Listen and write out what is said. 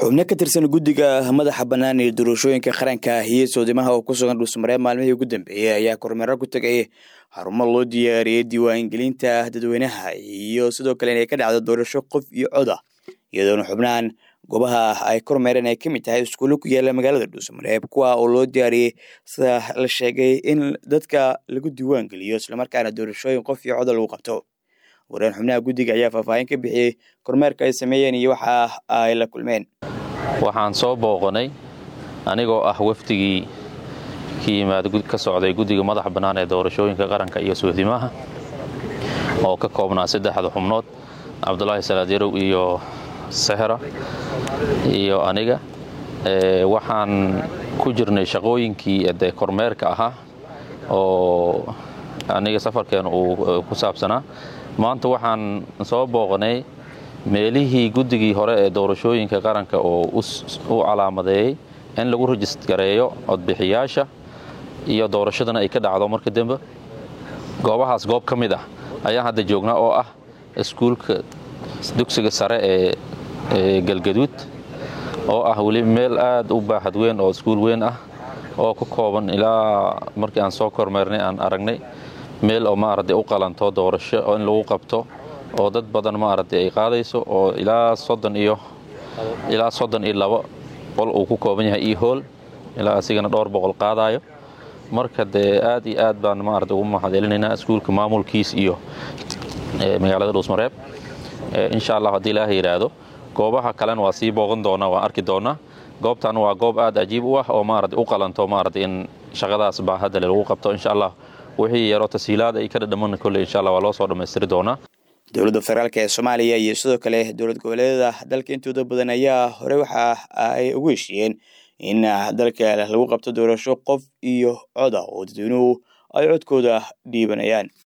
xubno ka tirsan guddiga madaxa bannaan ee doorashooyinka qaranka iyo soodimaha oo ku sugan dhuusmaree maalmihii ugu dambeeyey ayaa kormeero ku tegay xarumo loo diyaariyey diiwaangelinta dadweynaha iyo sidoo kale inay ka dhacdo doorasho qof iyo coda iyadoona xubnahan goobaha ay kormeereen ay ka mid tahay iskuulo ku yaala magaalada dhuusamareeb kuwa oo loo diyaariyey sida la sheegay in dadka lagu diiwaangeliyo islamarkaana doorashooyin qof iyo coda lagu qabto wareen xubnaha guddiga ayaa faahfaahin ka bixiyey kormeerka ay sameeyeen iyo waxa ay la kulmeen waxaan soo booqanay anigoo ah wafdigii ka yimaada ka socday guddiga madaxa bannaan ee doorashooyinka qaranka iyo soodimaha oo ka koobnaa saddexda xubnood cabdulaahi salaadyrow iyo sehra iyo aniga waxaan ku jirnay shaqooyinkii de kormeerka ahaa oo aniga safarkeen uu ku saabsanaa maanta waxaan soo booqanay meelihii guddigii hore ee doorashooyinka qaranka oo u calaamadeeyey in lagu rajistgareeyo codbixiyaasha iyo doorashadana ay ka dhacdo marka dembe goobahaas goob ka mid ah ayaan hadda joognaa oo ah iskuulka dugsiga sare ee galgaduud oo ah weli meel aad u baaxad weyn oo iskuul weyn ah oo ka kooban ilaa markii aan soo kormeernay aan aragnay meel oo maaragtay u qalanto doorasho oo in lagu qabto oo dad badan maaragtay ay qaadayso oo ilaa soddon iyo ilaa soddon iyo labo qol uu ku kooban yahay iyo hool ilaa asigana dhowr boqol qaadayo marka dee aad iyo aad baan maaragtay ugu mahadcelinaynaa iskuulka maamulkiis iyo magaalada dhuusmareeb insha allah haddii ilaaha yidhaahdo goobaha kalena waa sii booqan doonaa waan arki doonaa goobtan waa goob aad cajiib u ah oo maaragtay u qalanto maaragtay in shaqadaas baa hadda lagu qabto insha allah wixii yaroo tashiilaad ay ka dhadhaman kolley insha allah waa loo soo dhammaystiri doonaa dowladda federaalk ee soomaaliya iyo sidoo kale dowlad goboleedyada dalka intooda badan ayaa hore waxa ay ugu heshiiyeen in dalka lagu qabto doorasho qof iyo coda oo dadweynuhu ay codkooda dhiibanayaan